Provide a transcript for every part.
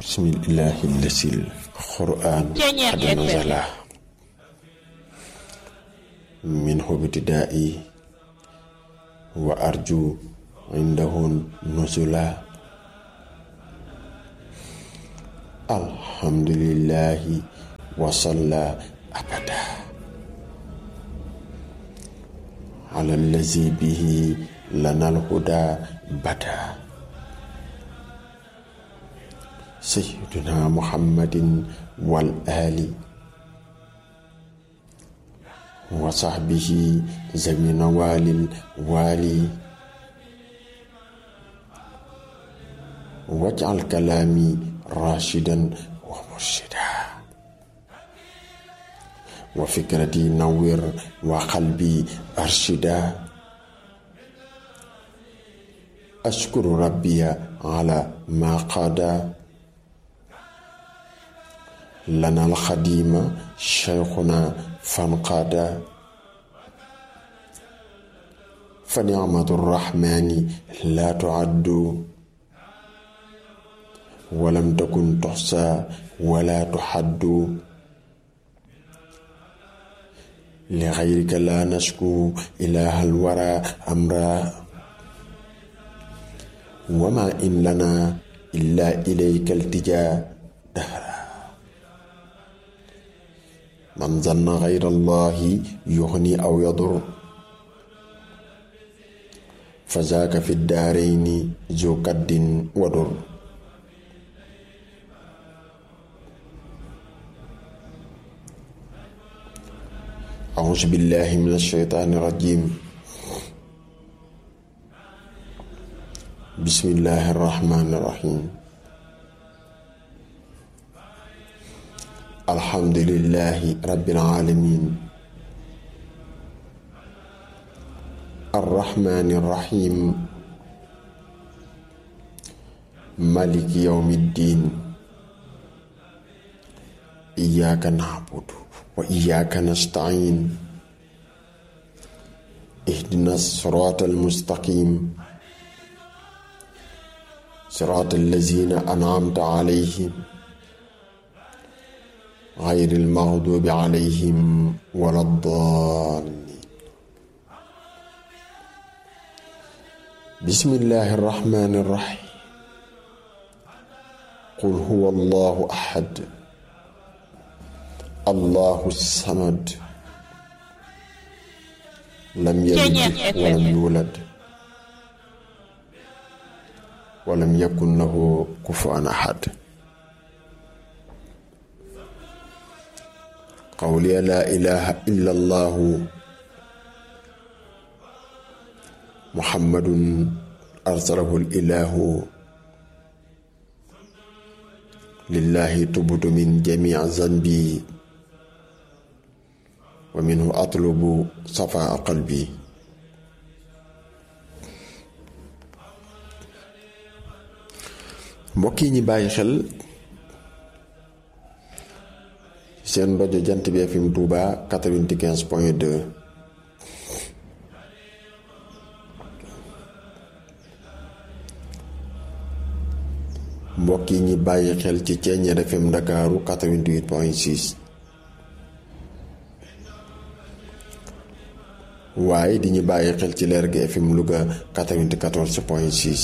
bismillahi lasil qur'an qad nazala min hubtida'i wa arju indahu nuzula alhamdulillahi wa salla abada ala allazi bihi lana alhuda bada sayyiduna muhammadin wal ali wa sahbihi zamina walil wali waj'al kalami rashidan wa murshida wa fikrati nawwir wa qalbi arshida ashkuru rabbiya ala ma qada lana alxadima cheikhuna fanqada fa nicmatu rrahmani la tuaddu walam takun tuxsa wala tuxaddu lixayrika la nashku ilaha alwara amra wama in lana illa ilayka altija dahra man zanna gayra allahi yuxni aw yadur fa zaaka fi daarayni zu kaddin wadur أعوذ بالله من الشيطان الرجيم بسم الله الرحمن الرحيم الحمد لله رب العالمين الرحمن الرحيم مالك يوم الدين إياك نعبد وإياك نستعين اهدنا الصراط المستقيم صراط الذين أنعمت عليهم غير المغضوب عليهم ولا الضالين بسم الله الرحمن الرحيم قل هو الله أحد الله الصمد لم يلد ولم يولد ولم يكن له كفوا أحد قولي لا إله إلا الله محمد أرسله الإله لله تبت من جميع ذنبي ومنه أطلب صفاء قلبي mbokk yi ñi bàyyi xel seen rajo jant bi FM Touba 95 point 2 mbokk yi ñi bàyyi xel ci Ceeñeer FM Ndakaaru 88 point 6 waaye di ñu bàyyi xel ci leer gi FM Louga 94 point 6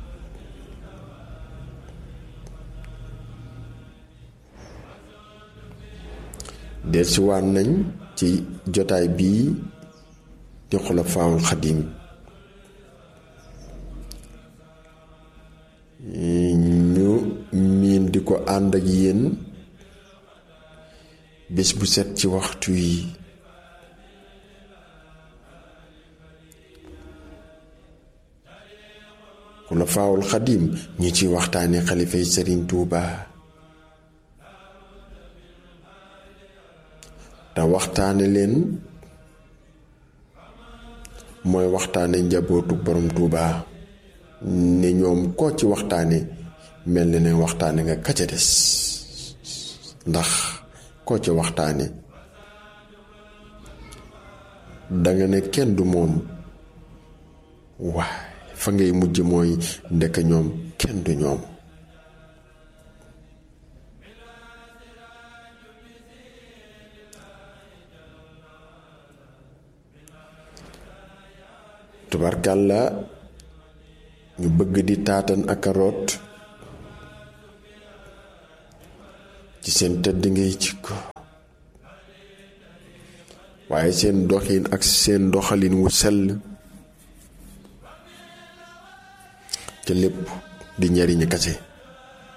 dellusiwaat nañ ci jotaay bii di Xulafaawul Xadiim ñu miin di ko ànd ak yéen bés bu set ci waxtu yi Xulafaawul Xadiim ñu ci waxtaane xalifay Sëriñ Tuuba te waxtaane leen mooy waxtaane njabootu borom Tuuba ne ñoom koo ci waxtaane mel na ne waxtaane nga kaca des ndax koo ci waxtaane danga ne kenn du moom waaye fa ngay mujj mooy ndekk ñoom kenn du ñoom tubarkàlla ñu bëgg di taatan ak a root ci seen tëdd ngay jikko waaye seen doxin ak seen doxalin wu sell ca lépp di njariñu kase